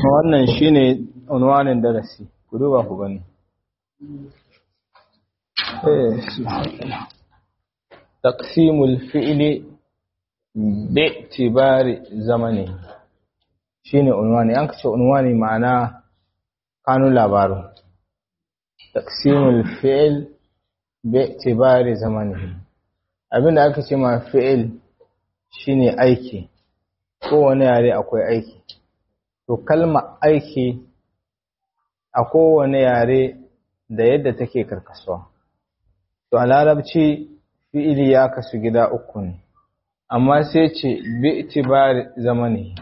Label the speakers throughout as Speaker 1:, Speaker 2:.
Speaker 1: wannan shine unwanin darasi ku duba ku gani taqsimul fi'li bi'tibari zamani shine unwani an kace unwani ma'ana kanun labaru taqsimul fi'l bi'tibari zamani abinda aka ce ma fi'il shine aiki kowane yare akwai aiki to kalma aiki a kowane yare da yadda take karkasuwa to a larabci fi'ili ya kasu gida uku ne amma sai ce bi itibari zamani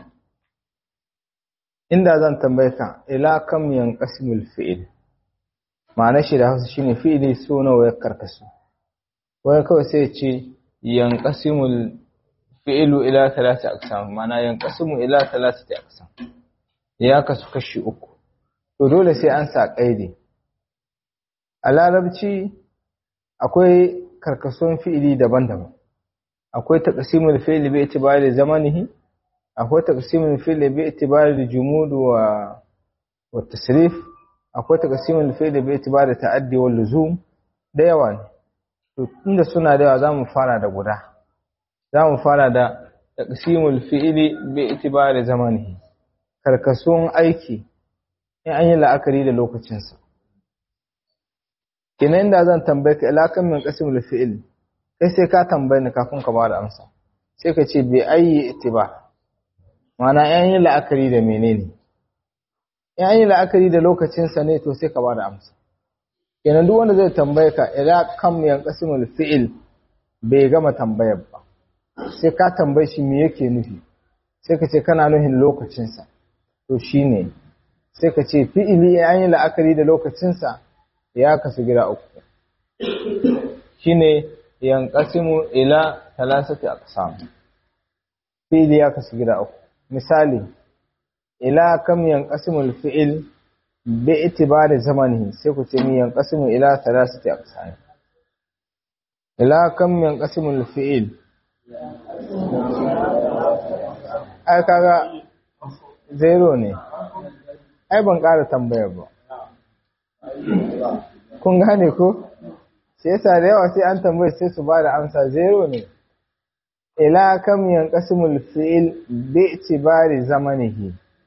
Speaker 1: inda zan tambaye ka ila kam yanqasimul fi'il ma'ana shi da Hausa shine fi'ili so nawa ya karkasu wai kawai sai ce yanqasimul fi'ilu ila talata aqsam ma'ana yanqasimu ila talatati aqsam ya kasu kashi uku to dole sai an sa kaidi a larabci akwai karkason fi'ili daban-daban akwai taqsimul fi'li bi itibari zamanihi akwai taqsimul fi'li bi itibari jumud wa wa tasrif akwai taqsimul fi'li bi itibari ta'addi wal luzum da yawa ne to tunda suna da yawa zamu fara da guda zamu fara da taqsimul fi'li bi itibari zamanihi karkason aiki in an yi la'akari da lokacinsa kenan da zan tambaye ka ila kan min qasimul fi'l kai sai ka tambaye ni kafin ka bada amsa sai ka ce bi ayi ittiba ma'ana an yi la'akari da menene in an yi la'akari da lokacinsa ne to sai ka bada amsa kenan duk wanda zai tambaye ka ila kan min qasimul fi'l bai gama tambayar ba sai ka tambaye shi me yake nufi sai ka ce kana nufin lokacinsa to shine sai ka ce fi'ili an yi la'akari da lokacinsa ya kasu gida uku shine yanqasimu ila thalathati aqsam fi'ili ya kasu gida uku misali ila kam yanqasimu al-fi'il bi itibari zamanihi sai ku ce mi yanqasimu ila thalathati aqsam ila kam yanqasimu al-fi'il ai kaga zero ne ai ban ƙara tambayar ba kun gane ko sai yasa da yawa sai an tambaye sai su ba da amsa zero ne ila kam yanqasimul fi'il bi itibari zamanihi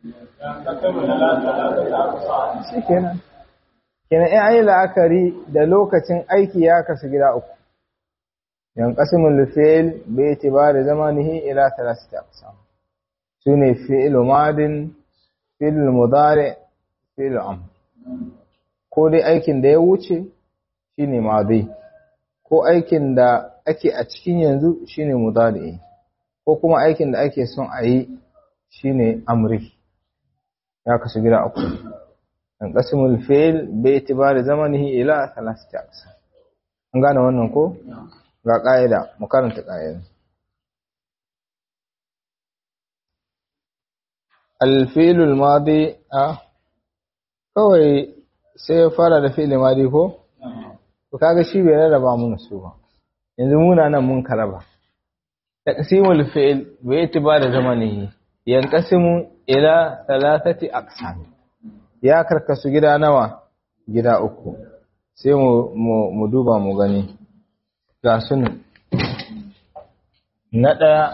Speaker 1: shikenan kenan in ayi la'akari da lokacin aiki ya kasu gida uku yanqasimul fi'il bi itibari zamanihi ila thalathati aqsam sune fi'il madin fi'il mudari fi'il amr ko dai aikin da ya wuce shine madi ko aikin da ake a cikin yanzu shine mudari ko kuma aikin da ake son a yi shine amri ya kasu gida uku an qasimul fi'l bi itibari zamanihi ila thalathati aqsam an gane wannan ko ga ƙa'ida mu karanta ƙa'ida الفيل الماضي اه kawai sai ya fara da fi'il madi ko to kaga shi bai rarraba mun su ba yanzu muna nan mun karaba taqsimul fi'il bi itibari zamanihi yanqasimu ila thalathati aqsam ya karkasu gida nawa gida uku sai mu mu duba mu gani ga sunan na daya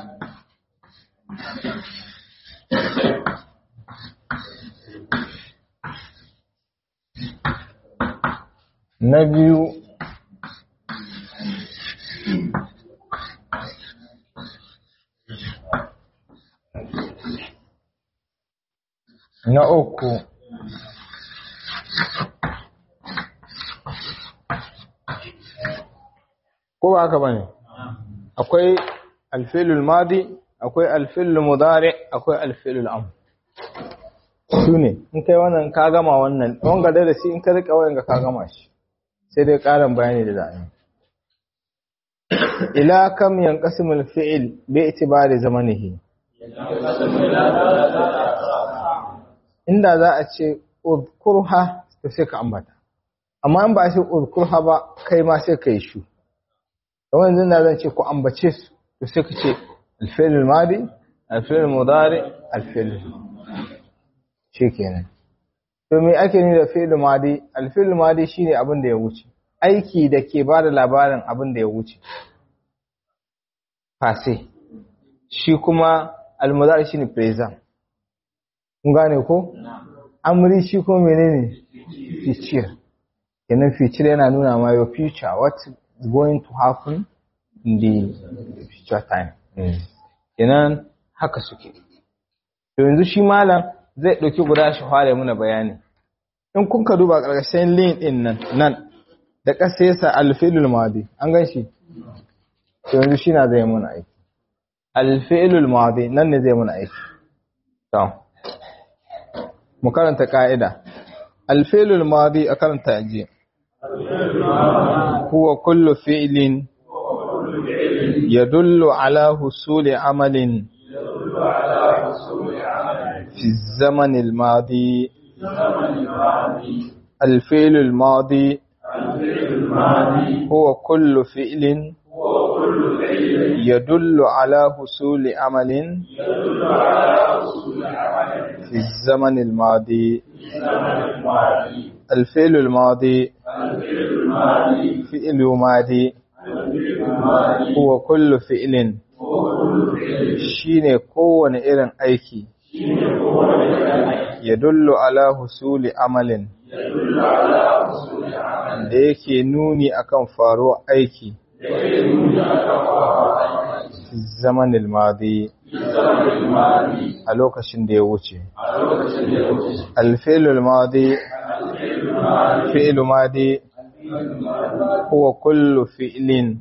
Speaker 1: na biyu na uku ko ba haka bane akwai alfilul madi akwai alfilul mudari akwai alfilul amr su ne in kai wannan ka gama wannan wanga darasi in ka rika wayan ka gama shi sai dai karin bayani da za'a ila kam yanqasimul fi'il bi itibari zamanihi inda za a ce udkurha to sai ka ambata amma in ba shi udkurha ba kai ma sai kai shu kamar yanzu da zan ce ku ambace su to sai ka ce al-fi'l al-madi al-fi'l al-mudari al-fi'l shikenan to me ake ni da fi'il madi al-fi'il madi shine abin da ya wuce aiki da ke bada labarin abin da ya wuce fase shi kuma al-mudari shine present kun gane ko amri shi ko menene future kenan future yana nuna ma your future what is going to happen in the future time kenan haka suke to yanzu shi malam zai ɗauki guda shi fara muna bayani in kun ka duba ƙarƙashin link ɗin nan nan da ƙasa yasa alfi'lul madi an gan shi to yanzu shi na zai muna aiki alfi'lul madi nan ne zai muna aiki to mu karanta ka'ida alfi'lul madi a karanta aji huwa kullu fi'lin يدل على حصول عمل في الزمن الماضي الفعل الماضي هو كل فعل يدل على حصول عمل في الزمن الماضي الفعل الماضي فعل ماضي huwa kullu fi'lin shine kowane irin aiki ya dullu ala husuli amalin da yake nuni akan faruwar aiki zamanin madi a lokacin da ya wuce alfilul madi fi'lu madi huwa kullu fi'lin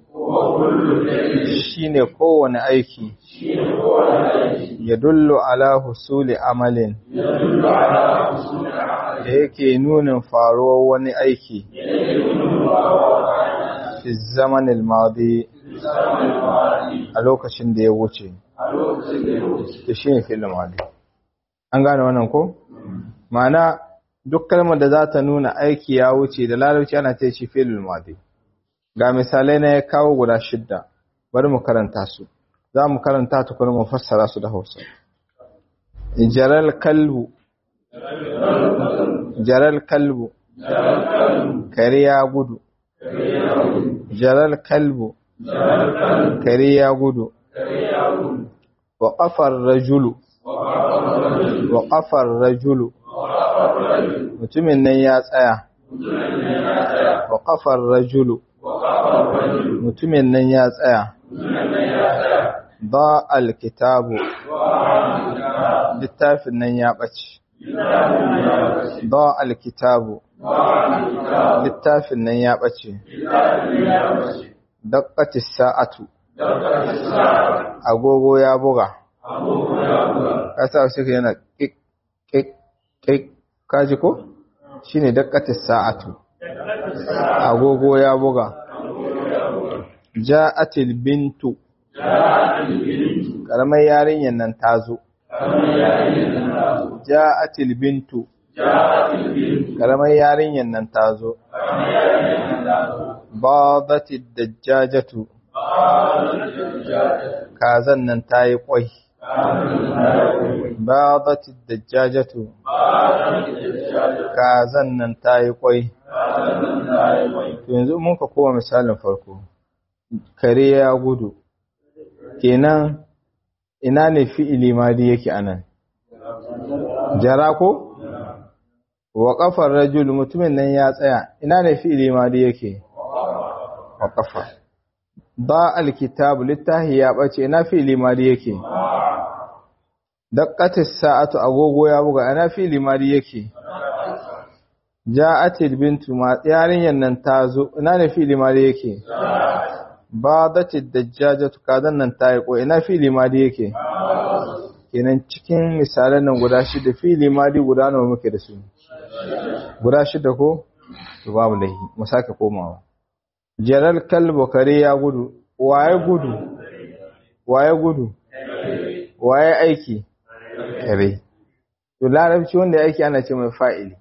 Speaker 1: shine kowane aiki ya dullu ala husuli amalin da yake nunin faruwar wani aiki fi zamanin madi a lokacin da ya wuce da shi ne fi'il madi an gane wannan ko ma'ana duk kalmar da za ta nuna aiki ya wuce da larabci ana ce shi fi'il madi ga misalai na ya kawo guda shidda bari mu karanta su za mu karanta tukuna mu fassara su da hausa jaral kalbu jaral kalbu kare ya gudu jaral kalbu kare ya gudu wa ƙafar rajulu wa ƙafar rajulu mutumin nan ya tsaya wa ƙafar rajulu mutumin nan ya tsaya ba alkitabu littafin nan ya ɓace ba alkitabu littafin nan ya ɓace daƙatis sa'atu agogo ya buga ƙasa shi yana ƙiƙ ƙiƙ kaji ko shi ne daƙatis sa'atu agogo ya buga ja'atil bintu karamar yarinyar nan ta zo ja'atil bintu karamar yarinyar nan ta zo badatid dajjajatu kazan nan ta yi kwai badatid dajjajatu kazan nan ta yi kwai yanzu mun ka kowa misalin farko kare ya gudu kenan ina ne fi'ili madi yake anan jara ko wa kafar rajul mutumin nan ya tsaya ina ne fi'ili madi yake wa kafa ba alkitabu littahi ya bace ina fi'ili madi yake daqqatis sa'atu agogo ya buga ina fi'ili madi yake ja'atil bintu ma yarinyan nan ta zo ina ne fi'ili madi yake badatid dajjajatu kadan nan ta yi ko ina fi'ili madi yake kenan cikin misalan nan guda shida fi'ili madi guda nawa muke da su guda shida ko to babu lahi mu sake komawa jaral kalbu kare ya gudu waye gudu waye gudu waye aiki kare to larabci wanda ya aiki ana ce mai fa'ili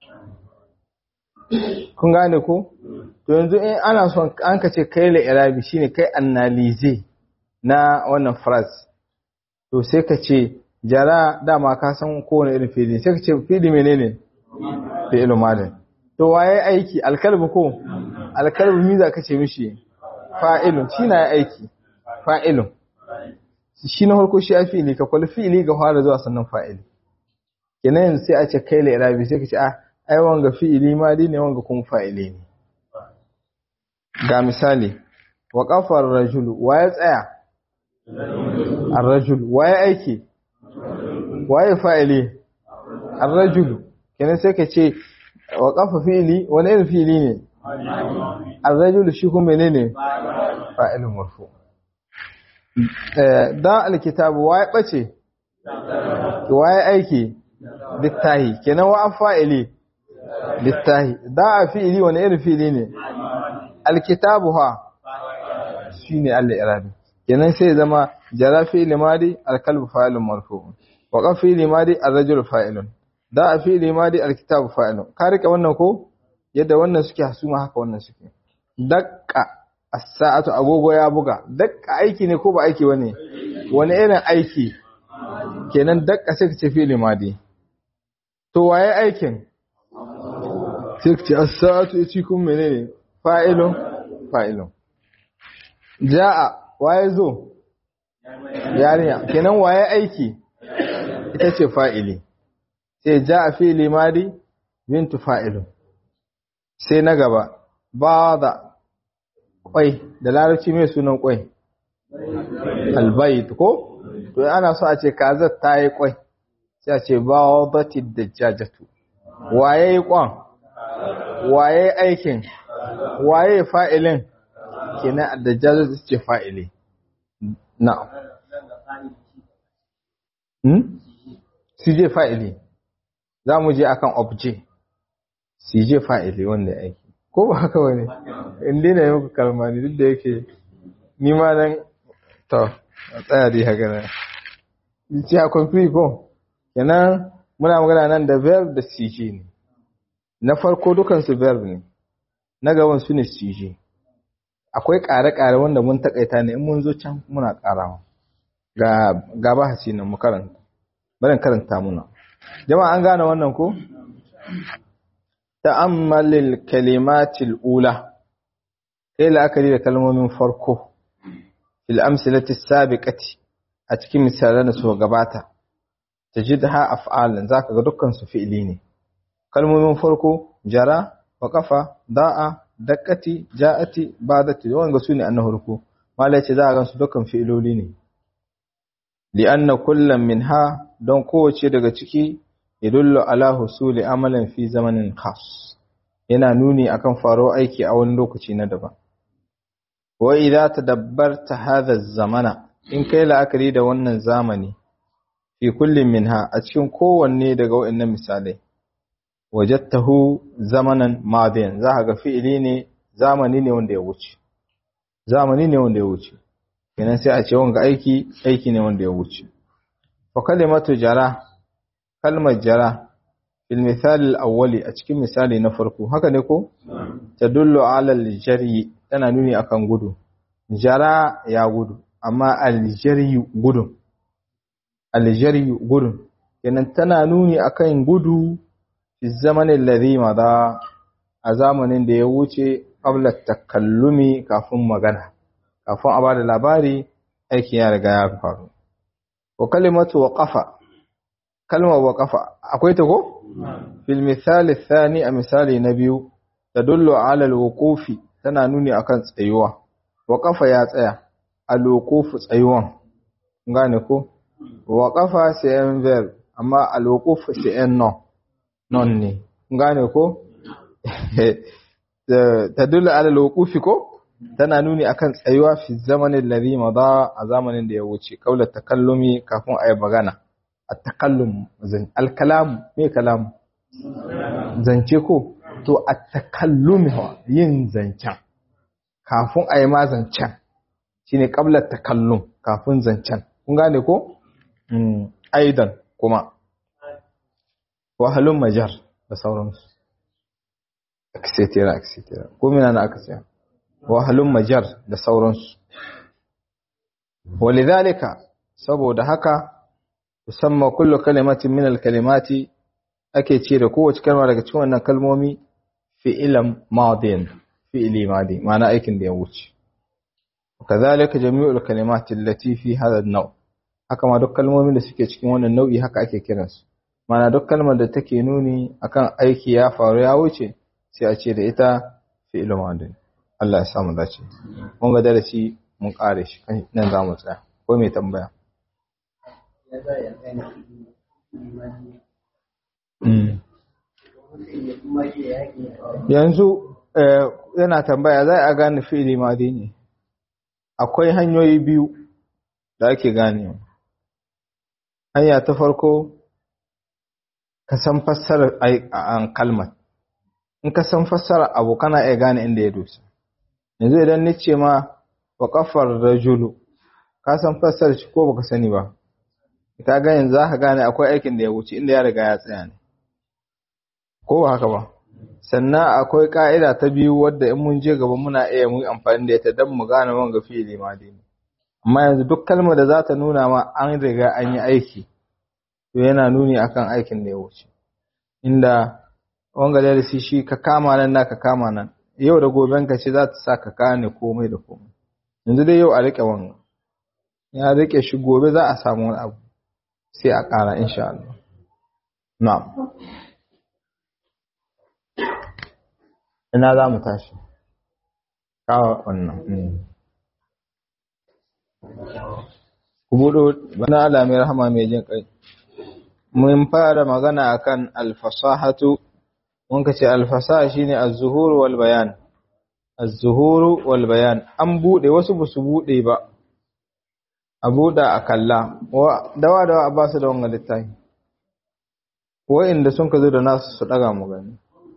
Speaker 1: kun gane ko to yanzu in ana son an ka ce kai la irabi shine kai analyze na wannan phrase to sai ka ce jara dama ka san kowane irin fili sai ka ce fili menene fi'il madin to waye aiki alkalbu ko alkalbu mi za ka ce mishi fa'ilun shi na aiki fa'ilun shi na farko shi a fi'ili ka kwalli fi'ili ga fara zuwa sannan fa'ili kenan yanzu sai a ce kai la irabi sai ka ce a ai wanga fi'ili madi ne wanga kuma fa'ili ne ga misali wa kafar rajulu waye tsaya ar-rajul waye aiki waye fa'ili ar-rajulu kenan sai ka ce wa kafa fi'ili wani irin fi'ili ne ar-rajulu shi kuma menene fa'ilun marfu da alkitabu waye bace waye aiki littahi kenan wa fa'ili littahi da a fi'ili wani irin fi'ili ne alkitabu ha shine al-irabi kenan sai zama jara fi'ili madi alkalbu fa'ilun marfu wa qaf fi'ili madi ar-rajulu fa'ilun da a fi'ili madi alkitabu fa'ilun ka rika wannan ko yadda wannan suke hasuma haka wannan suke daqqa as-sa'atu agogo ya buga daqqa aiki ne ko ba aiki bane wani irin aiki kenan daqqa sai ka ce fi'ili madi to waye aikin sai ka ce as-sa'atu yace kun menene fa'ilun fa'ilun ja'a waye zo yarinya kenan waye aiki ita ce fa'ili sai ja'a fi'ili madi bintu fa'ilun sai na gaba ba da kwai da larabci mai sunan kwai albayt ko to ana so a ce kazar ta yi kwai sai a ce ba da dajjajatu waye yi kwan waye aikin waye fa'ilin kenan dajjajatu ce fa'ili na'am hmm sije fa'ili za mu je akan obje sije fa'ili wanda ya aiki ko ba haka wani inda na yi muku kalmani duk da yake nima nan to a tsaya dai haka na ce a kwamfi ko kenan muna magana nan da verb da sije ne na farko dukansu verb ne na gaban su ne sije akwai ƙare-ƙare wanda mun takaita ne in mun zo can muna ƙarawa ga gaba hasi nan mu karanta barin karanta muna jama'a an gane wannan ko ta'ammalil kalimatil ula kai la'akari da kalmomin farko fil amsalati sabiqati a cikin misalan da su gabata tajidha af'alan zaka ga dukkan su fi'ili ne kalmomin farko jara waqafa da'a dakkati ja'ati badati wanga sune annahurku malai ce za a gansu dukkan fi'iloli ne li'anna kullam minha don kowace daga ciki yadullu ala husuli amalan fi zamanin khas yana nuni akan faro aiki a wani lokaci na daban wa idza tadabbarta hadha zamana in kai la'akari da wannan zamani fi kullin minha a cikin kowanne daga waɗannan misalai wajadtahu zamanan madiyan za ka ga fi'ili ne zamani ne wanda ya wuce zamani ne wanda ya wuce kenan sai a ce wanga aiki aiki ne wanda ya wuce fa kalimatu jara kalmar jara fil misal al-awwali a cikin misali na farko haka ne ko tadullu ala al-jari tana nuni akan gudu jara ya gudu amma al-jari gudun al-jari gudun kenan tana nuni akan gudu fi zamanin ladhi madha a zamanin da ya wuce qabla takallumi kafin magana kafin a bada labari aiki ya riga ya faru wa kalimatu waqafa kalmar waqafa akwai ta ko fil misali thani a misali na biyu tadullu ala alwuqufi tana nuni akan tsayuwa waqafa ya tsaya alwuqufu tsayuwan gane ko waqafa sai en verb amma alwuquf sai en non non ne gane ko tadullu ala alwuqufi ko tana nuni akan tsayuwa fi zamanin ladhi mada a zamanin da ya wuce kaula takallumi kafin ayi magana at-takallum zan al-kalam me kalam zance ko to at-takallum yin zancen kafin ayi ma zancen shine qabla takallum kafin zancen kun gane ko mm aidan kuma wahalun majar da sauransu etc etc ko mina na aka tsaya wahalun majar da sauransu walidhalika saboda haka musamman kullu kalimatin min al-kalimati ake ce da kowace kalma daga cikin wannan kalmomi fi'ilan madin fi'ili madi ma'ana aikin da ya wuce kazalika jami'ul kalimati allati fi hadha an-naw haka ma duk kalmomin da suke cikin wannan nau'i haka ake kiransu ma'ana duk kalmar da take nuni akan aiki ya faru ya wuce sai a ce da ita fi'il madin Allah ya samu dace mun ga darasi mun kare shi nan za mu tsaya ko mai tambaya yanzu yana tambaya za a gane fi'ili madi ne akwai hanyoyi biyu da ake gane hanya ta farko ka san fassarar an kalmar in ka san fassarar abu kana iya gane inda ya dosa yanzu idan ni ce ma wa kafar rajulu ka san fassarar shi ko baka sani ba ka ga yanzu za ka gane akwai aikin da ya wuce inda ya riga ya tsaya ne ko ba haka ba sannan akwai ka'ida ta biyu wadda in mun je gaba muna iya mu amfani da ita don mu gane wanga fi'ili ma dai amma yanzu duk kalmar da za ta nuna ma an riga an yi aiki to yana nuni akan aikin da ya wuce inda wanga darasi shi ka kama nan na ka kama nan yau da goben ka ce za ta sa ka gane komai da komai yanzu dai yau a rike wanga ya rike shi gobe za a samu wani abu sai a ƙara insha Allah na'am ina za mu tashi kawo wannan ku buɗo bana alamin rahama mai jin kai mun fara magana akan alfasahatu mun ka ce alfasaha shine az-zuhur wal bayan az-zuhur wal bayan an buɗe wasu ba su buɗe ba a buɗa a kalla dawa dawa a ba su da wannan littafi wa'inda sun ka zo da nasu su ɗaga mu gani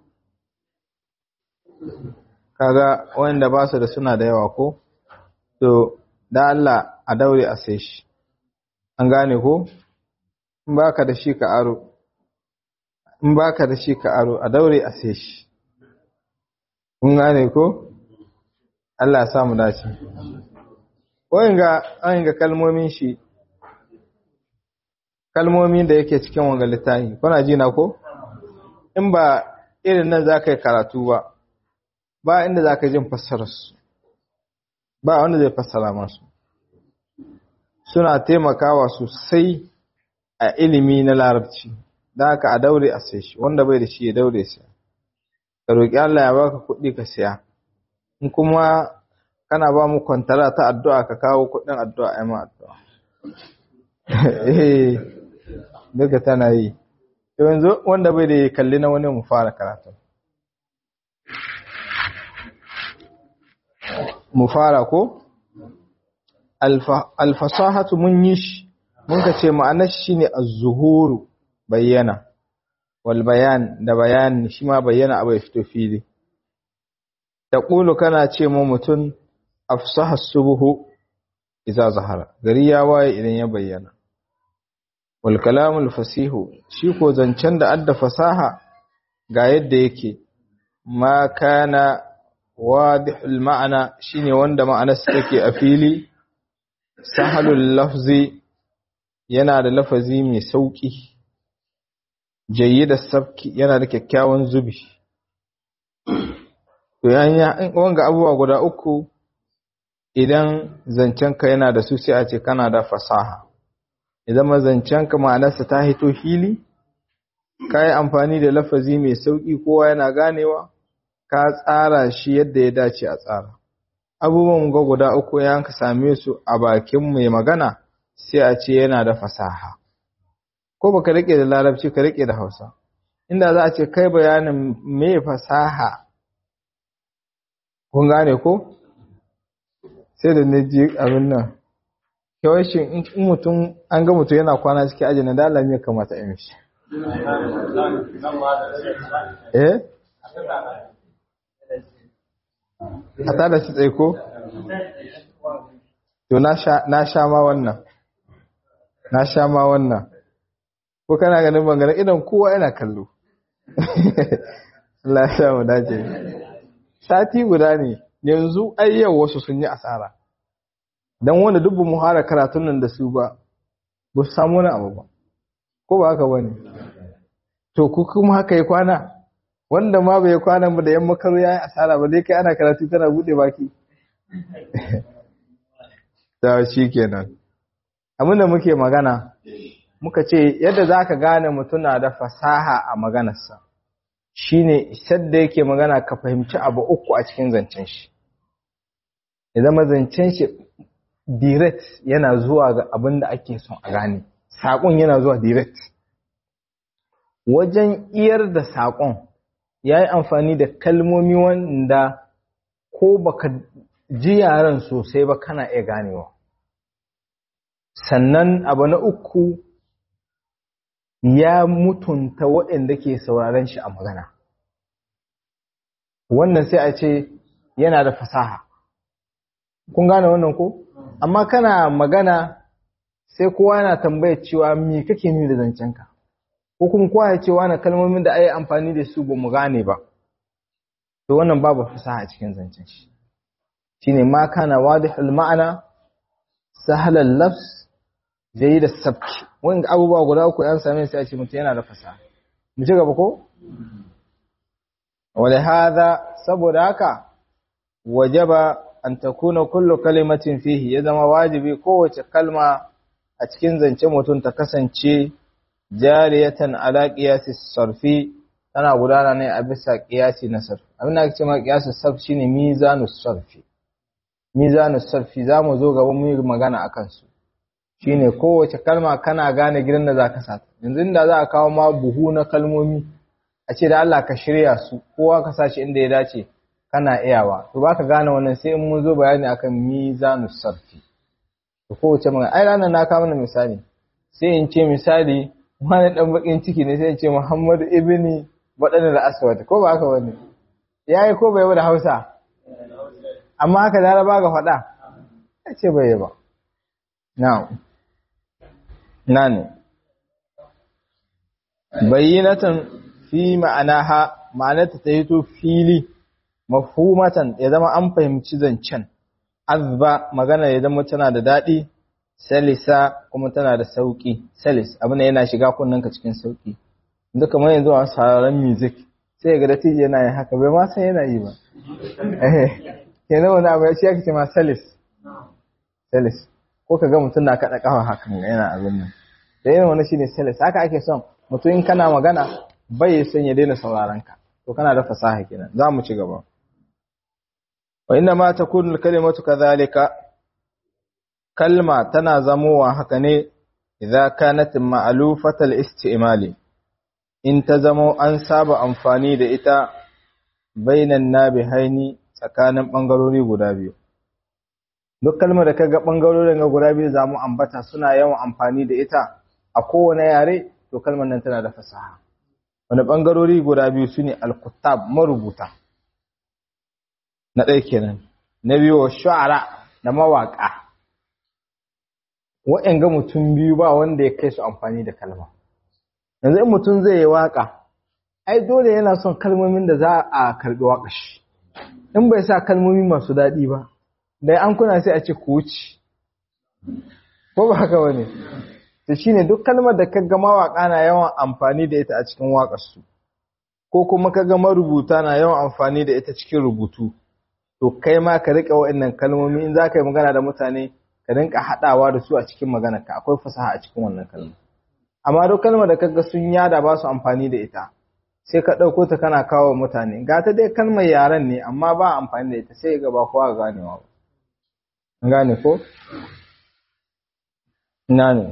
Speaker 1: kaga wanda ba su da suna da yawa ko to da Allah a daure a sai shi an gane ko in baka da shi ka aro in baka da shi ka aro a daure a sai shi kun gane ko Allah ya samu dace wanga wanga kalmomin shi kalmomin da yake cikin wanga littafi kuna ji na ko in ba irin nan za ka yi karatu ba ba inda za ka jin fassararsu ba wanda zai fassara masu suna taimakawa sosai a ilimi na larabci da haka a daure a sai shi wanda bai da shi ya daure siya ka roƙi Allah ya baka kuɗi ka siya in kuma kana ba mu kwantara ta addu'a ka kawo kuɗin addu'a ai ma addu'a eh duka tana yi yanzu wanda bai da ya kalli na wani mu fara karatu mu fara ko alfasahatu mun yi shi mun ka ce ma'anar shi ne az-zuhuru bayyana wal bayan da bayan shi ma bayyana abu ya fito fili taqulu kana ce mu mutun afsaha subuhu idza zahara gari ya waye idan ya bayyana wal kalamul fasihu shi ko zancen da adda fasaha ga yadda yake ma kana wadihul ma'ana shine wanda ma'anarsa take a fili sahalul lafzi yana da lafazi mai sauki jayyida sabki yana da kyakkyawan zubi to yanya wanga abubuwa guda uku idan zancenka yana da su sai a ce kana da fasaha idan mazancenka ma'anarsa ta hito fili ka yi amfani da lafazi mai sauki kowa yana ganewa ka tsara shi yadda ya dace a tsara abubuwan ga guda uku ya ka same su a bakin mai magana sai a ce yana da fasaha ko baka rike da larabci ka rike da hausa inda za a ce kai bayanin me fasaha kun gane ko sai da na ji abin nan yawancin in mutum an ga mutum yana kwana cikin aji na dala ne kamata a mishi eh a tada shi tsaye ko? to na sha ma wannan na sha ma wannan ko kana ganin bangaren idan kowa yana kallo Allah ya sha mu dace sati guda ne yanzu ai yau wasu sun yi asara dan wanda duk mu hara karatun nan da su ba ba su samu wani abu ba ko ba haka bane to ku kuma haka yi kwana wanda ma bai kwana ba da yan makaru yayi asara ba dai kai ana karatu tana bude baki ta shikenan abin da muke magana muka ce yadda zaka gane mutum na da fasaha a maganarsa shine sadda yake magana ka fahimci abu uku a cikin zancen shi ya zama zancen shi direct yana zuwa ga abin da ake son a gane saƙon yana zuwa direct wajen iyar da saƙon ya yi amfani da kalmomi wanda ko baka ji yaren sosai ba kana iya ganewa sannan abu na uku ya mutunta waɗanda ke sauraren shi a magana wannan sai a ce yana da fasaha kun gane wannan ko amma kana magana sai kowa yana tambayar cewa me kake nuni da zancenka ko kuma kowa ya ce wani kalmomin da ayi amfani da su ba mu gane ba to wannan babu fasaha a cikin zancen shi shine ma kana wadihul ma'ana sahlal lafs jayyid as-sabki wanda abubuwa guda uku yan same sai a ce mutum yana da fasaha mu ci gaba ko wala hada saboda haka wajaba an takuna kullu kalimatin fihi ya zama wajibi kowace kalma a cikin zance mutum ta kasance jariyatan ala qiyasi sarfi tana gudana ne a bisa qiyasi na sarfi abin da ake cewa qiyasi sarfi shine mizanus sarfi mizanus sarfi zamu zo gaba mu yi magana akan su shine kowace kalma kana gane gidan da zaka sa yanzu inda za a kawo ma buhu na kalmomi a ce da Allah ka shirya su kowa ka sashi inda ya dace kana iyawa to baka gane wannan sai in mun zo bayani akan mizanus sarfi to kowace magana ai ranar na kawo mana misali sai in ce misali wani dan bakin ciki ne sai in ce Muhammadu ibni wadannan al-aswad ko ba haka wani yayi ko bai da Hausa amma haka da ba ga faɗa ya ce bai ba now nani bayyinatan fi ma'anaha ma'anarta ta yi to fili mafhumatan ya zama an fahimci zancen azba magana ya zama tana da daɗi salisa kuma tana da sauƙi salis abin yana shiga ka cikin sauƙi inda kamar yanzu a sauraron music sai ga datiji yana yin haka bai ma san yana yi ba eh kenan wani abu ya ce ake ce ma salis salis ko ka ga mutum na kaɗa ƙafa hakan yana abin nan da yin wani shine salis haka ake son mutum in kana magana bai son ya daina sauraron ka to kana da fasaha kenan za mu ci gaba wa inna ma takunu kalimatu kadhalika kalma tana zamowa haka ne idza kanat ma'lufatal istimali in ta zamo an saba amfani da ita bainan nabihaini tsakanin bangarori guda biyu duk kalmar da kaga bangarorin ga guda biyu zamu ambata suna yawan amfani da ita a kowane yare to kalmar nan tana da fasaha wani bangarori guda biyu sune al-kuttab marubuta na ɗaya kenan na biyu wa shu'ara da mawaƙa ga mutum biyu ba wanda ya kai su amfani da kalma yanzu in mutum zai yi waƙa ai dole yana son kalmomin da za a karɓi waƙa shi in bai sa kalmomi masu daɗi ba da an kuna sai a ce ku wuce ko ba haka wani to shine duk kalmar da kaga mawaƙa na yawan amfani da ita a cikin waƙarsu ko kuma kaga marubuta na yawan amfani da ita cikin rubutu to kai ma ka riƙe waɗannan kalmomi in za ka yi magana da mutane ka rinka haɗawa da su a cikin maganarka akwai fasaha a cikin wannan kalma amma duk kalmar da kaga sun yada ba su amfani da ita sai ka ɗauko ta kana kawo mutane ga ta dai kalmar yaren ne amma ba amfani da ita sai ga ba kowa ganewa ba an gane ko ina ne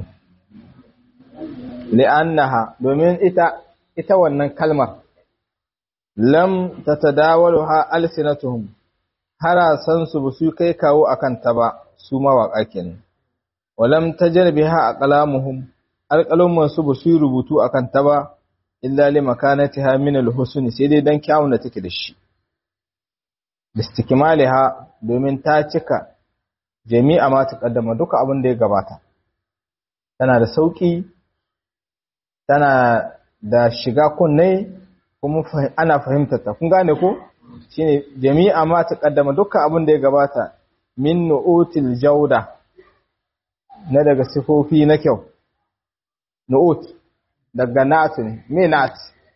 Speaker 1: li'annaha domin ita ita wannan kalmar lam tatadawaluha alsinatuhum harasan su ba su kai kawo akan ta ba su mawaƙa kenan walam tajarbiha aqlamuhum alqalamun su ba su rubutu akan ta ba illa li makanatiha min alhusn sai dai dan kyawun da take da shi istikmaliha domin ta cika jami'a ma taqaddama duka abin da ya gabata tana da sauki tana da shiga kunne kuma ana fahimtar ta kun gane ko shine jami'a ma taqaddama duka abin da ya gabata min nu'util jauda na daga sifofi na kyau nu'ut daga na'at ne me na'at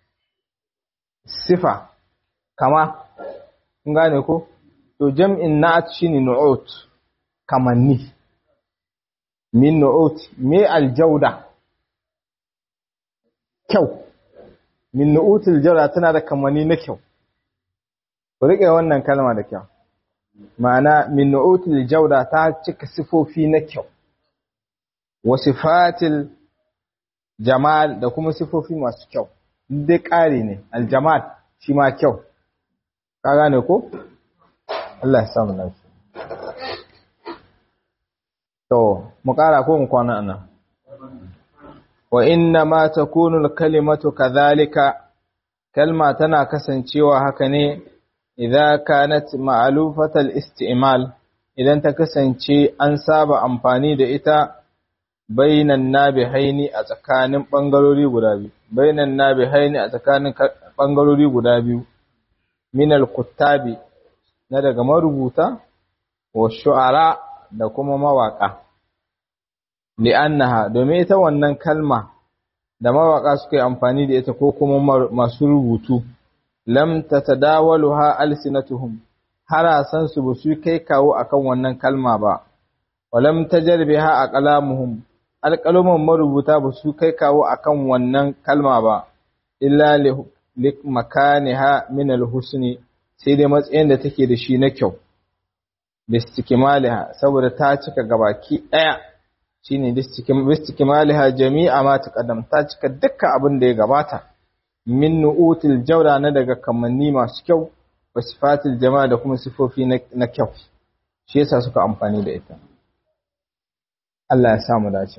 Speaker 1: sifa kama kun gane ko to jam'in na'at shine nu'ut kamanni min nu'ut me aljauda kyau min nu'utul jawda tana da kamanni na kyau ku rike wannan kalma da kyau ma'ana min nu'utul jawda ta cika sifofi na kyau wa sifatil jamal da kuma sifofi masu kyau dai ƙari ne aljamal shi ma kyau ka gane ko Allah ya samu lafiya to mu ƙara ko mu kwana anan wa inna ma takunu al-kalimatu kadhalika kalma tana kasancewa haka ne idza kanat ma'lufat al-isti'mal idan ta kasance an saba amfani da ita bainan nabihaini a tsakanin bangarori guda biyu bainan nabihaini a tsakanin bangarori guda biyu min al-kuttabi na daga marubuta wa shu'ara da kuma mawaka li'annaha domin ita wannan kalma da mawaka suka yi amfani da ita ko kuma masu rubutu lam tatadawaluha alsinatuhum harasan su ba su kai kawo akan wannan kalma ba walam tajarbiha aqlamuhum alqaluman marubuta ba su kai kawo akan wannan kalma ba illa li makaniha min alhusni sai dai matsayin da take da shi na kyau bistikmaliha saboda ta cika gabaki daya shine bistikmaliha jami'a ma taqaddam ta cika dukkan abin da ya gabata min nu'util jawda na daga kamanni masu kyau wa sifatil jama'a da kuma sifofi na kyau shi yasa suka amfani da ita Allah ya sa mu dace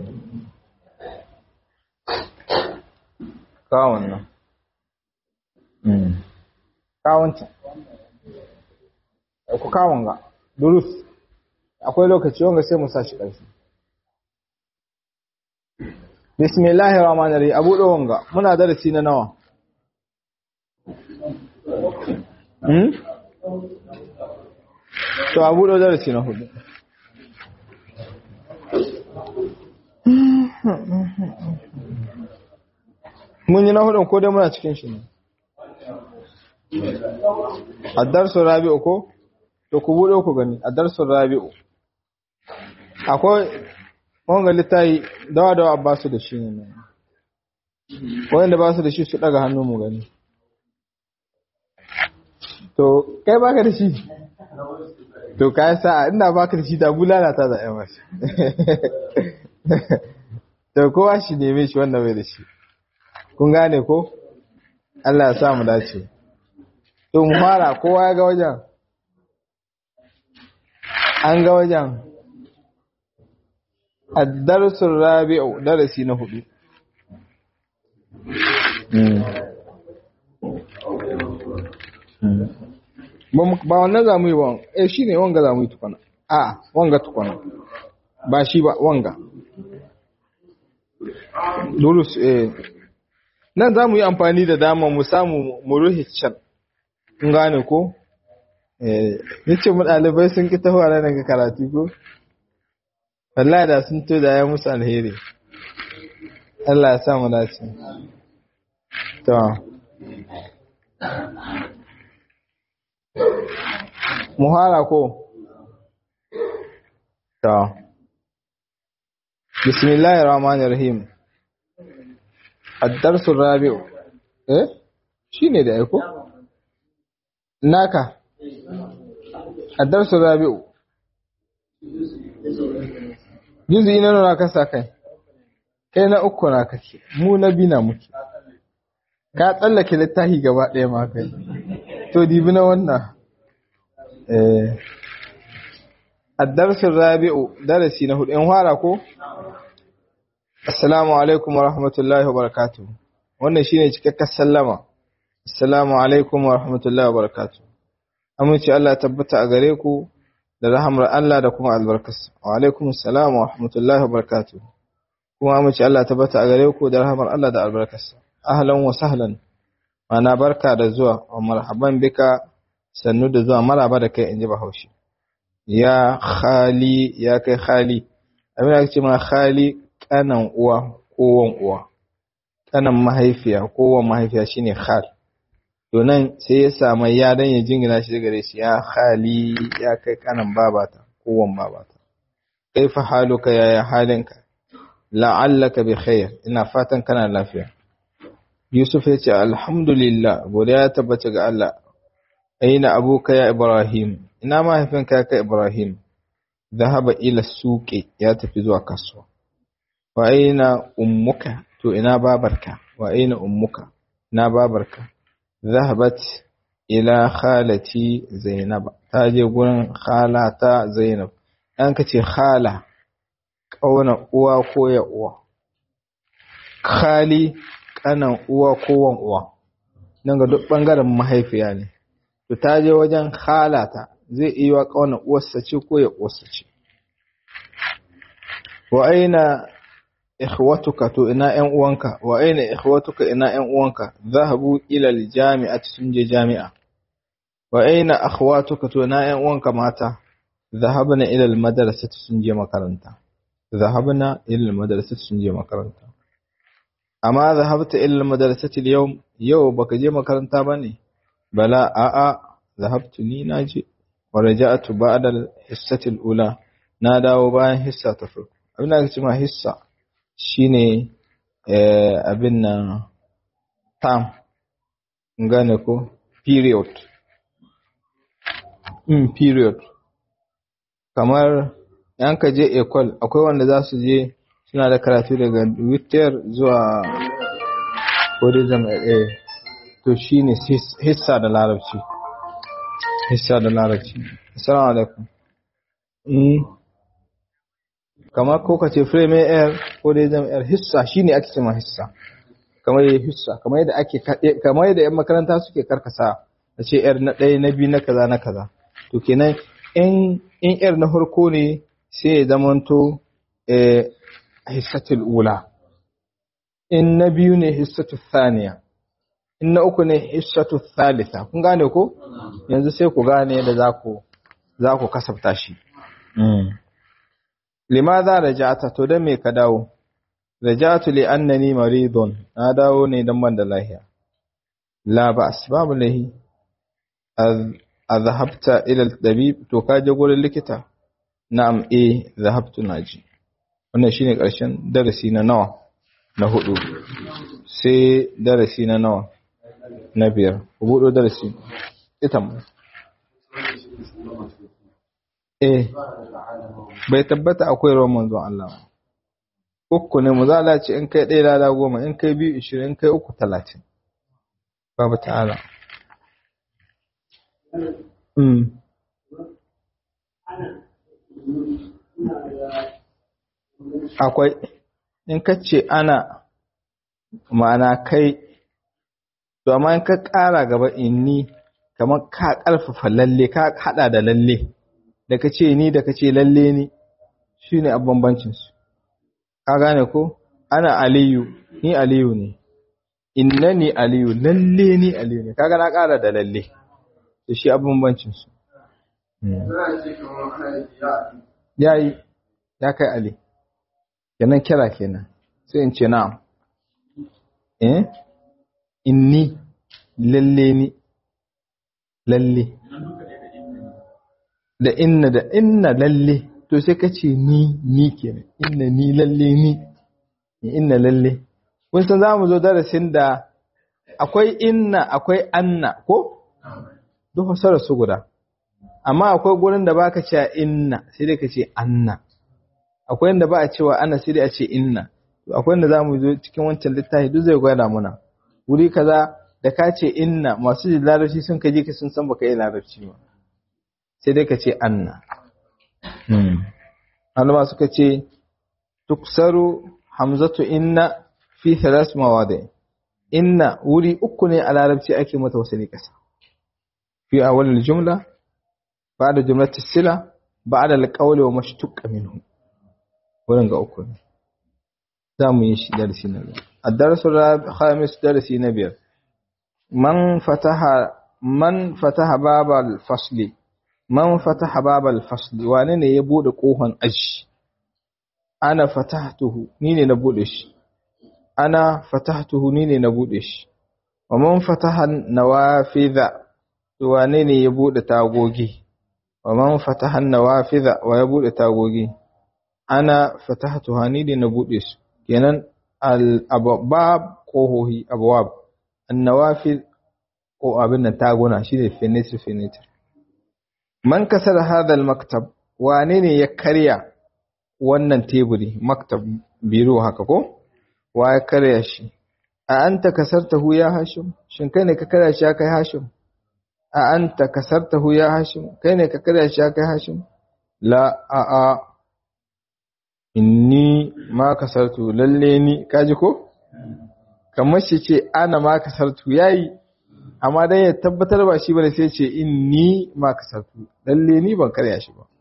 Speaker 1: kawon nan mm kawon ta ku kawon ga durus akwai lokaci wanga sai mu sa shi ƙarfi bismillahir rahmanir rahim abu da wanga muna darasi na nawa hmm to abu da darasi na hudu mun yi na hudun ko dai muna cikin shi ne addarsu rabi'u ko to ku buɗe ku gani addarsu rabi'u akwai wanga littayi dawa dawa ba su da shi ne wanda ba su da shi su daga hannu mu gani to kai baka da shi to kai sa'a ina baka da shi da bulala ta da yan wasu to kowa shi neme shi wanda bai da shi kun gane ko Allah ya sa mu dace to mu fara kowa ya ga wajen an ga wajen addarsul rabi'u darasi na hudu ba wannan za mu yi ba eh shi ne wanga za mu yi tukwana a wanga tukwana ba shi ba wanga durus eh nan za mu yi amfani da dama mu samu mu ruhe can kun gane ko eh yace mu dalibai sun ki tafiya nan ga karatu ko wallahi da sun to da ya musu alheri Allah ya sa mu dace to muhara ko to bismillahir rahmanir rahim ad-darsu rabi'u eh shine da aiko naka ad-darsu rabi'u juzi na nuna kasa kai kai na uku na kake mu na bina muke ka tsallake littafi gaba ɗaya ma kai to dibi na wannan eh ad-darsu rabi'u darasi na hudu in fara ko assalamu alaikum wa rahmatullahi wa barakatuh wannan shine cikakken sallama assalamu alaikum wa rahmatullahi wa barakatuh amince Allah tabbata a gare ku da rahamar Allah da kuma albarkarsa wa alaikum assalam wa rahmatullahi wa barakatuh kuma amince Allah tabbata a gare ku da rahamar Allah da albarkarsa ahlan wa sahlan mana barka da zuwa wa marhaban bika sannu da zuwa maraba da kai inji bahaushe ya khali ya kai khali abin da ake ce ma khali kanan uwa ko wan uwa kanan mahaifiya kowan mahaifiya shine khal to nan sai ya samu ya dan ya jingina shi gare shi ya khali ya kai kanan babata kowan babata kaifa haluka ya halinka la'allaka bi khair ina fatan kana lafiya Yusuf ya ce alhamdulillah godiya ya tabbata ga Allah aina abuka ya Ibrahim ina mahaifinka ya kai Ibrahim zahaba ila suqi ya tafi zuwa kasuwa wa aina ummuka to ina babarka wa aina ummuka ina babarka zahabat ila khalati zainab ta je gurin khalata zainab an kace khala kauna uwa ko ya uwa khali kanan uwa ko wan uwa nan ga duk bangaren mahaifiya ne to ta je wajen khalata zai iya wa kauna uwarsa ce ko ya uwarsa ce wa aina ikhwatuka to ina ƴan uwanka wa aina ikhwatuka ina ƴan uwanka zahabu ila aljami'ati sun je jami'a wa aina akhwatuka to ina ƴan uwanka mata zahabna ila almadrasati sun je makaranta zahabna ila almadrasati sun je makaranta amma zahabta ila almadrasati alyawm yau baka je makaranta bane bala a'a zahabtu ni naje wa raja'tu ba'da alhissati alula na dawo bayan hissa ta farko abin da ake cewa hissa shine abin nan term gane ko period in period kamar yan ka je ecole akwai wanda za su je suna da karatu daga wither zuwa buddhism a to shine hissa da larabci hissa da larabci assalamu alaikum kamar ko ka ce frame air ko dai zama air hissa shine ake cewa hissa kamar yayin hissa kamar yadda ake kamar yadda yan makaranta suke karkasa a ce air na ɗaya na biyu na kaza na kaza to kenan in in air na farko ne sai ya zamanto eh hissatul ula in na biyu ne hissatul thaniya in na uku ne hissatul thalitha kun gane ko yanzu sai ku gane yadda za ku za ku kasafta shi limadha raja'ta to dan me ka dawo raja'tu li annani maridun na dawo ne dan ban da lafiya la ba asbabu lahi azhabta ila al-tabib to ka je gurin likita na'am eh zahabtu naji wannan shine karshen darasi na nawa na hudu sai darasi na nawa na biyar ku budo darasi ita mu eh bai tabbata akwai ruwan manzon Allah uku ne mu zala ce in kai ɗaya lada goma in kai biyu ishirin in kai uku talatin babu ta'ala akwai in ka ce ana ma'ana kai to amma in ka ƙara gaba inni kamar ka ƙarfafa lalle ka haɗa da lalle da ka ce ni da ka ce lalle ni shi ne bambancinsu ka gane ko ana aliyu ni aliyu ne inna ni aliyu lalle ni aliyu ne kaga na ƙara da lalle da shi bambancinsu ya yi ya kai ali kenan kira kenan sai in ce na'am eh inni lalle ni lalle da inna da inna lalle to sai ka ce ni ni kenan inna ni lalle ni inna lalle kun san zamu zo darasin da akwai inna akwai anna ko duk fasarar su guda amma akwai gurin da baka cewa inna sai dai ka ce anna akwai inda ba a cewa ana sai dai a ce inna akwai inda zamu zo cikin wancan littafi duk zai gwada muna wuri kaza da ka ce inna masu jin larabci sun kaje ka sun san baka yi larabci ba sai dai ka ce anna Malama suka ce tuksaru hamzatu inna fi thalath mawadi inna wuri uku ne a larabci ake mata wasali kasa fi awwal al-jumla ba'da jumlati sila ba'da al-qawli wa mashtuq minhu wurin ga uku ne za mu yi shi darasi na biyar الدرس الخامس درس نبير من فتح من فتح باب الفصل من فتح باب الفصل wane ne ya bude kofan aji ana fatahtuhu ni ne na bude shi ana fatahtuhu ni ne na bude shi wa man fataha nawafidha to wane ne ya bude tagogi wa man fataha nawafidha wa ya bude tagogi ana fatahtuha ni ne na bude su kenan al abwab kohohi abwab an nawafid ko abin nan taguna shine finitir finitir man kasar hadha al maktab wane ne ya karya wannan teburi maktab biro haka ko wa ya karya shi a anta kasartahu ya hashim shin kai ne ka karya shi kai hashim a anta kasartahu ya hashim kai ne ka karya shi kai hashim la a a inni ma kasartu lalle ni kaji ko kamar shi ce ana ma kasartu yayi amma dan ya tabbatar ba shi bane sai ce inni ma kasartu lalle ni ban karya shi ba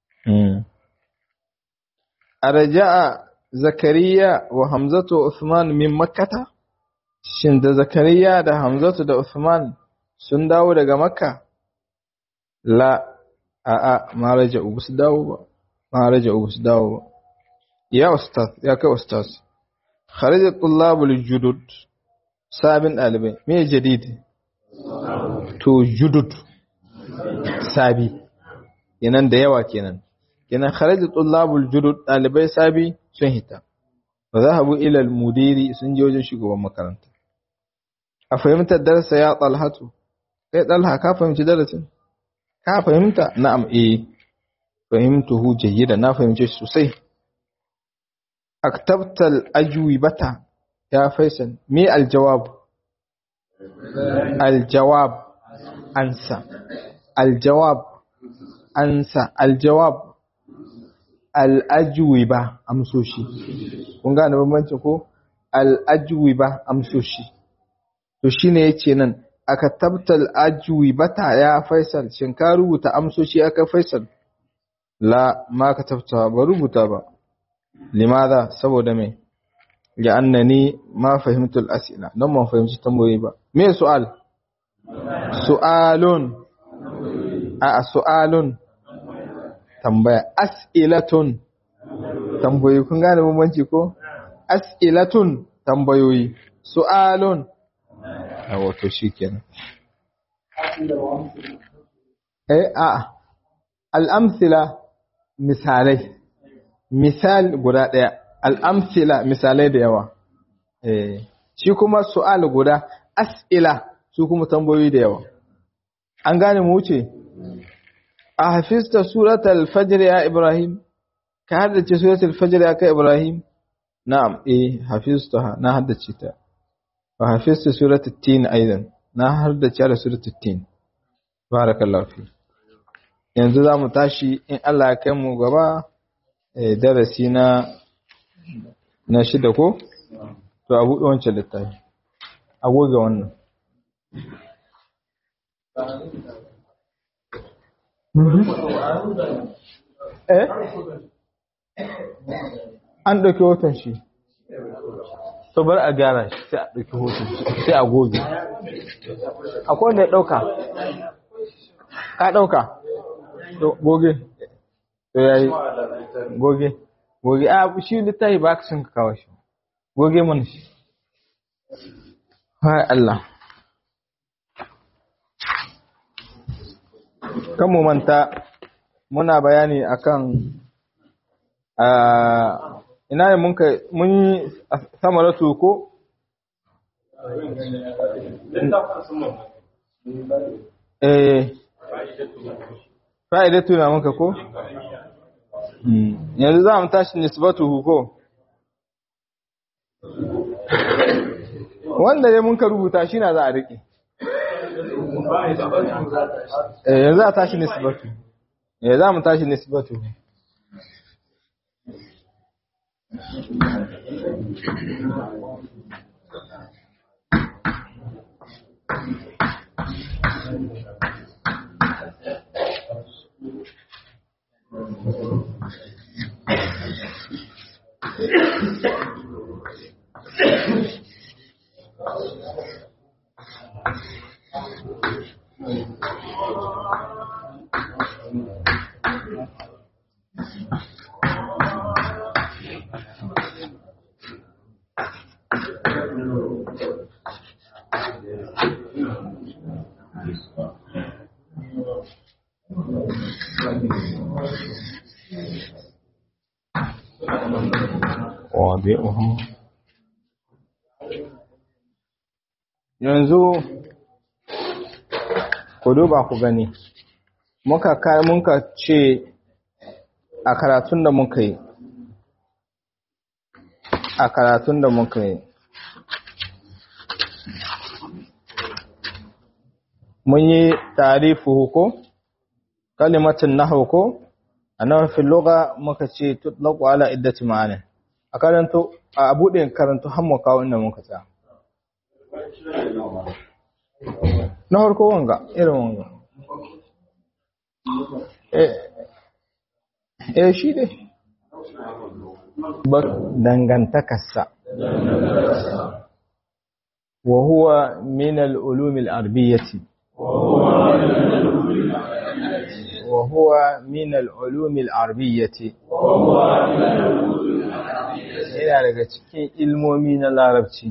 Speaker 1: arja'a zakariya wa hamzatu wa usman min makkata shin da zakariya da hamzatu da usman sun dawo daga makka la a a ma raja'u su dawo ba ma raja'u su dawo ba ya ustaz ya kai ustaz kharaja tullabul judud sabin dalibai me jadid to judud sabi kenan da yawa kenan kenan kharaja tullabul judud dalibai sabi sun hita wa zahabu ila al-mudiri sun je wajen shugaban makaranta a fahimtar darasa ya talhatu kai talha ka fahimci darasin ka fahimta na'am eh fahimtuhu jayyida na fahimce shi sosai aktabta al-ajwibata ya faisal me al-jawab al-jawab ansa al-jawab ansa al-jawab al-ajwiba amsoshi kun gane bambancin ko al-ajwiba amsoshi to shine yace nan aka tabtal ajwibata ya faisal shin ka rubuta amsoshi aka faisal la ma ka tabta ba rubuta ba limadha saboda me ya annani ma fahimtu al-as'ila don ban fahimci tambayoyi ba me su'al su'alun a su'alun tambaya as'ilatun tambayoyi kun gane bambanci ko as'ilatun tambayoyi su'alun a wato shikenan eh a al'amsila misalai misal guda ɗaya al'amsila misalai da yawa eh shi kuma su'al guda as'ila su kuma tambayoyi da yawa an gane mu wuce a hafista suratul fajr ya ibrahim ka haddace suratul fajr ya kai ibrahim na'am eh hafiztaha na haddace ta wa hafizta suratul tin aidan na haddace da suratul tin barakallahu fi yanzu za mu tashi in Allah ya kai mu gaba darasi na na shida ko to a buɗe wancan littafi a goge wannan eh an ɗauki hoton shi to bar a gyara shi sai a ɗauki hoton shi sai a goge akwai wanda ya ɗauka ka ɗauka to goge to yayi goge goge a shi littafi ba ka sun ka kawo shi goge mana shi hai Allah kan mu manta muna bayani akan ina ne mun kai mun yi samaratu ko eh fa'idatu na muka ko yanzu za mu tashi nisbatu ko wanda ya mun ka rubuta shi na za a riƙe yanzu za a tashi nisbatu ya za mu tashi nisbatu wabi'uhu yanzu ku duba ku gani muka kai muka ce a karatun da muka yi a karatun da muka yi mun yi tarifu ko kalimatin nahwu ko annabi fil lugha muka ce tutlaqu ala iddati ma'ani a karanto a bude karanto har mu kawo inda muka tsaya na harko wanga irin wanga eh shi ne dangantakarsa wa huwa min al-ulum al-arabiyyati wa huwa min al-ulum al-arabiyyati yana daga cikin ilmomi na larabci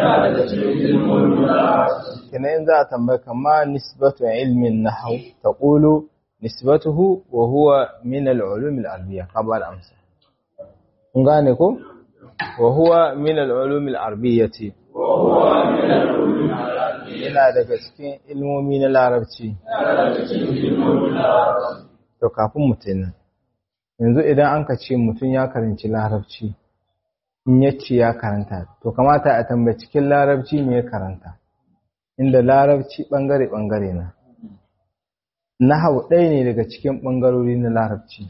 Speaker 1: kina in za a tambaya kama nisbatu ilmin nahwu taqulu nisbatuhu wa huwa min al-ulum al-arabiyya qabar amsa kun gane ko wa huwa min al-ulum al-arabiyyati yana daga cikin ilmomi na larabci to kafin mutum yanzu idan an ka ce mutum ya karanci larabci in ya ce ya karanta to kamata a tambayi cikin larabci me ya karanta inda larabci bangare-bangare na nahau ɗaya ne daga cikin ɓangarori na larabci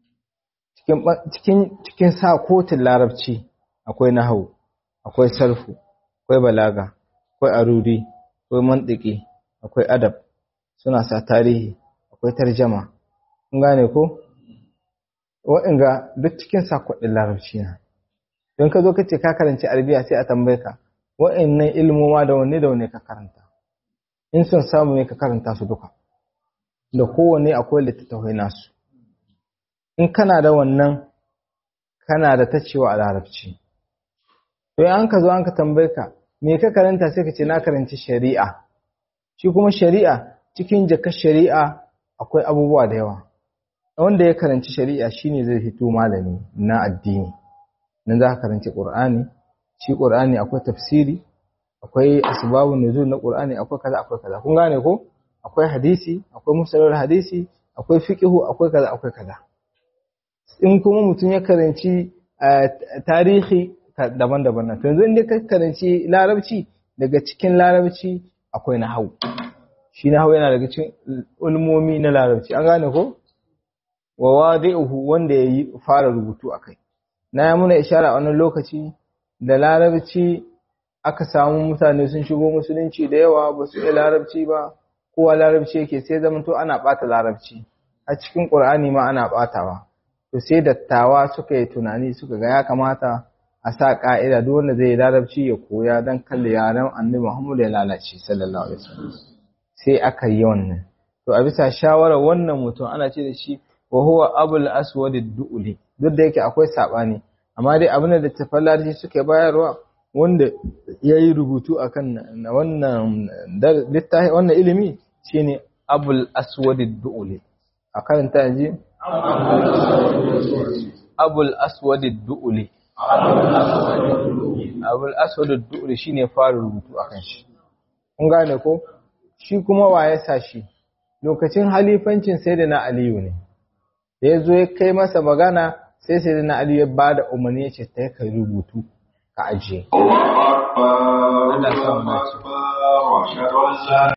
Speaker 1: cikin sa kotun larabci akwai nahau akwai sarfu akwai balaga akwai aruri akwai mantiki akwai adab suna sa tarihi akwai tarjama kun gane ko waɗanda duk cikin sakwadin larabci na don ka zo ka ce ka karanci arabiya sai a tambaye ka waɗannan ilmoma da wanne da wanne ka karanta in son samu ne ka karanta su duka da kowanne akwai littattafai nasu in kana da wannan kana da ta cewa a larabci to an ka zo an ka tambaye ka me ka karanta sai ka ce na karanci shari'a shi kuma shari'a cikin jakar shari'a akwai abubuwa da yawa wanda ya karanci shari'a shine zai fito malami na addini nan za ka karanci qur'ani shi qur'ani akwai tafsiri akwai asbabun nuzul na qur'ani akwai kaza akwai kaza kun gane ko akwai hadisi akwai musallar hadisi akwai fiqhu akwai kaza akwai kaza in kuma mutum ya karanci tarihi daban-daban na yanzu inda ka karanci larabci daga cikin larabci akwai nahwu shi nahwu yana daga cikin ulmomi na larabci an gane ko wa wadi'uhu wanda yayi fara rubutu akai na yi muna ishara a wannan lokaci da larabci aka samu mutane sun shigo musulunci da yawa ba su iya larabci ba kowa larabci yake sai zama to ana ɓata larabci a cikin ƙur'ani ma ana ɓatawa to sai dattawa suka yi tunani suka ga ya kamata a sa ƙa'ida duk wanda zai yi larabci ya koya don kalli yaren annabi muhammadu ya lalace sallallahu alaihi wasallam sai aka yi wannan to a bisa shawarar wannan mutum ana ce da shi wa huwa abul aswad du'uli duk da yake akwai sabani amma dai abin da tafan larabci suke bayarwa wanda yayi rubutu akan wannan littafi wannan ilimi shine abul aswad du'uli a karanta ji abul aswad du'uli abul aswad du'uli shine fara rubutu akan shi kun gane ko shi kuma waye sa shi lokacin halifancin sayyidina aliyu ne da ya zo ya kai masa magana sai sai na Ali ya ba da umarni ya ce ta kai rubutu ka ajiye. Allah